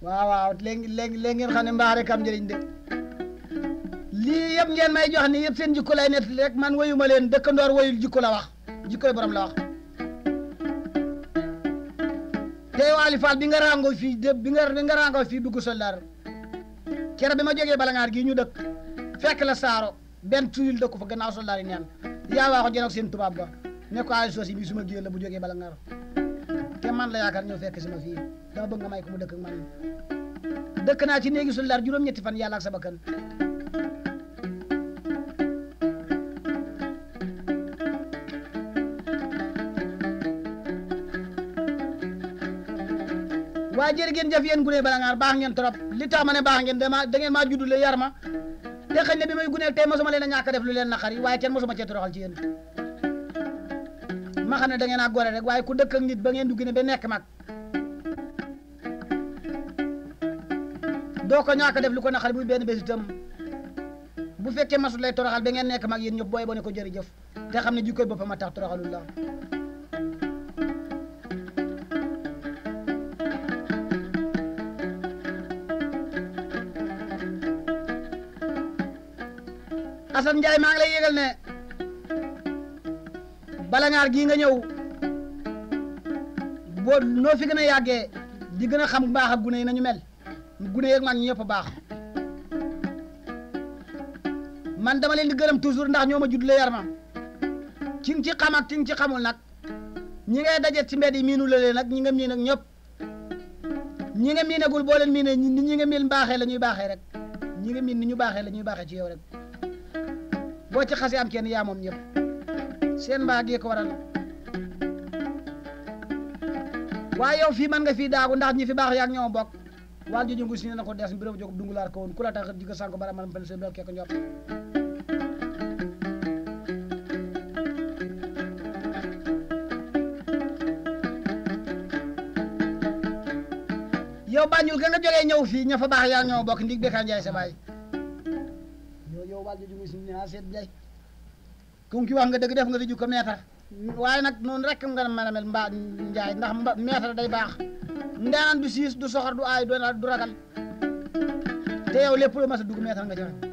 waaw waaw léegi léegi léegi ngeen xam ne mbaax rek am njëriñ de lii yëpp ngeen may jox ni yëpp seen jikko lay net rek man wayuma leen dëkkandoor wayul jikko la wax jikkoy borom la wax tey Waly Fall bi nga ràngoo fii de bi nga bi nga ràngoo fii dugg soldaar kere bi ma jógee balangaar gii ñu dëkk fekk la saaro benn tuyul dëkku fa gannaaw soldaar yi neen yaa waa ko jënoog seen tubaab ba ne ko ay soos yi bii suma géer la bu jógee balangaar te man la yaakaar ñëw fekk si ma fii dama bëgg nga may ko mu dëkk ak man dëkk naa ci néegi soldaar juróom-ñetti fan yàlla ak sa bakkan waaye jërë ngeen jëf yéen gune balangaar baax ngeen trop li tax ma ne baax ngeen dama da ngeen maa juddule yar ma te xëy na bi may guneel tey mosuma leen a ñàkk a def lu leen naqari waaye kenn mosuma cee toroxal ci yéen ma xam ne da ngeen a gore rek waaye ku dëkk ak nit ba ngeen dugg ne ba nekk mag doo ko ñàkk a def lu ko naqari buy benn bés itam bu fekkee masul lay toroxal ba ngeen nekk mag yéen ñëpp booy bo ne ko jërëjëf te xam ne jikkoy boppam a tax toroxalul la Assane Ndiaye maa ngi lay yëgal ne balangaar gii nga ñëw boo noo fi gën a yàggee di gën a xam baax ak gune yi nañu mel gune yeeg mag ñi ñëpp baax man dama leen di gërëm toujours ndax ñoo ma juddle yar ma ci nga ci xam ak ci nga ci xamul nag ñi ngay dajet ci mbedd yi miinu la leen nag ñi nga miin ak ñëpp ñi nga miinagul boo leen miinee ni ñi nga miin baaxee la ñuy baaxee rek ñi nga miin ni ñu baaxee la ñuy baaxee ci yow rek boo ci xasee am kenn yaa moom ñëpp seen mbaa gee ko waral waaye yow fii man nga fii daagu ndax ñi fi baax yaag ñoo bokk waal jojo ngu si ne na ko des mbiram jóg dungulaar ko woon ku la tax jiga sànko bara man pen se bel keko njot yow Banjul ga nga jógee ñëw fii ña fa baax yaag ñoo bokk ndig Bécaye Ndiaye sa baay yow yow waal jojo ngu si ne a seet Ndiaye comme ki wax nga dëgg def nga di jukko meetar waaye nag noonu rek nga mën a mel mbaa njaay ndax mba meetar day baax ndaanan du siis du soxor du aay du ragal te yow lépp lu mas a dugg meetar nga joxe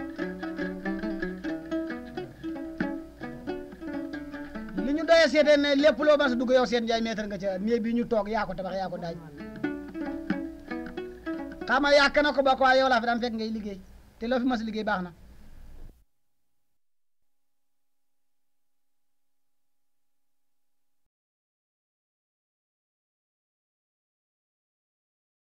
li ñu doyee seetee ne lépp loo mas a dugg yow seen njaay meetar nga ca néeg bi ñu toog yaa ko tabax yaa ko daaj xam nga yàq na ko ba ko waaye yow laa fi daan fekk ngay liggéey te loo fi mas a liggéey baax na